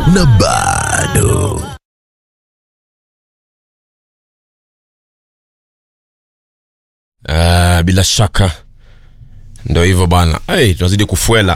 na bado Ah, bila shaka ndo hivyo bana hey, tunazidi kufuela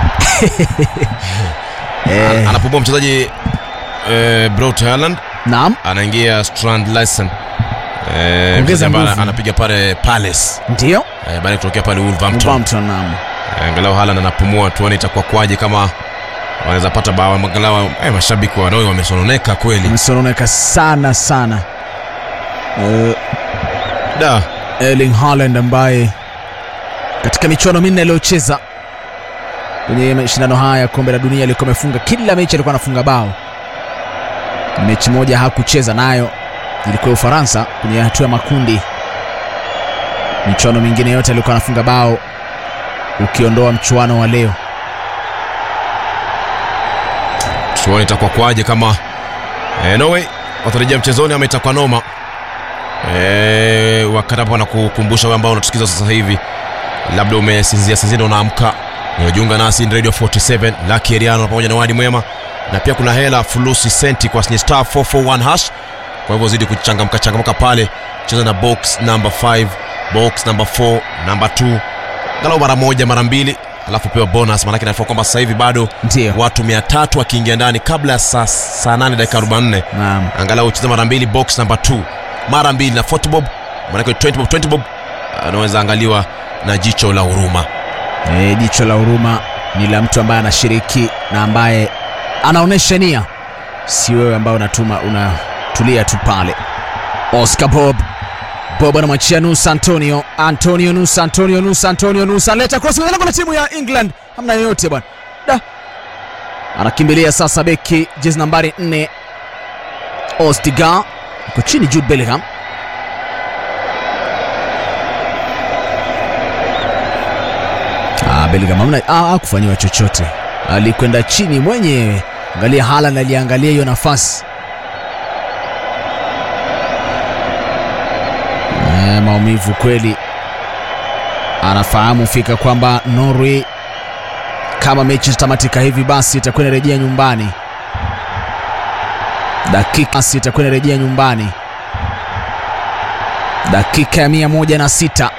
Eh, anapumua mchezaji eh, Braut Haaland naam, anaingia Strand Larsen eh, Ongeza mchezaji ambaye nguvu. anapiga pale Palace ndio eh, baada ya kutokea pale Wolverhampton Wolverhampton, naam. Eh, angalau Haaland anapumua, tuone itakuwa kwaje kama wanaweza pata bao angalau. Eh, mashabiki wa Norway wamesononeka kweli Amesononeka sana sana. Eh, da Erling Haaland ambaye katika michuano minne aliyocheza kwenye mashindano haya ya kombe la dunia alikuwa amefunga kila mechi, alikuwa anafunga bao. Mechi moja hakucheza nayo, ilikuwa Ufaransa kwenye hatua ya makundi. Michuano mingine yote alikuwa anafunga bao, ukiondoa mchuano wa leo. tuone itakuwa kwaje kama eh, Norway watarejea mchezoni ama itakuwa noma. Eh, wakati hapo nakukumbusha wewe ambao unatusikiza sasa hivi, labda umesinzia sinzia na unaamka, unajiunga nasi ni Radio 47 Lucky Eriano pamoja na Wadi Mwema, na pia kuna hela fulusi senti kwa star 441 hash. Kwa hivyo zidi kuchangamka changamka pale, cheza na box number 5, box number 4, number 2, angalau mara moja mara mbili, alafu pewa bonus. Maanake nafahamu kwamba sasa hivi bado Ndio. watu 300 wakiingia ndani kabla ya saa saa 8 dakika 44 Naam. angalau ucheze mara mbili box number 2 mara mbili na 40 bob manake 20 bob 20 bob anaweza angaliwa na jicho la huruma E, jicho la huruma ni la mtu ambaye anashiriki na ambaye anaonyesha nia, si wewe ambaye unatuma unatulia tu pale. Oscar Bob Bob anamwachia Nusa Antonio, Antonio Nusa, Antonio Nusa, Antonio Nusa leta cross kwenye lango la timu ya England, hamna yoyote bwana. Da, anakimbilia sasa beki jezi nambari 4 Ostiga uko chini, Jude Bellingham Ah, Bellingham hamna ah, hakufanyiwa chochote, alikwenda chini mwenyewe. Angalia Haaland aliangalia hiyo nafasi eh, maumivu kweli. Anafahamu fika kwamba Norway kama mechi zitamatika hivi basi itakuwa inarejea nyumbani, dakika basi itakuwa inarejea nyumbani, dakika ya mia moja na sita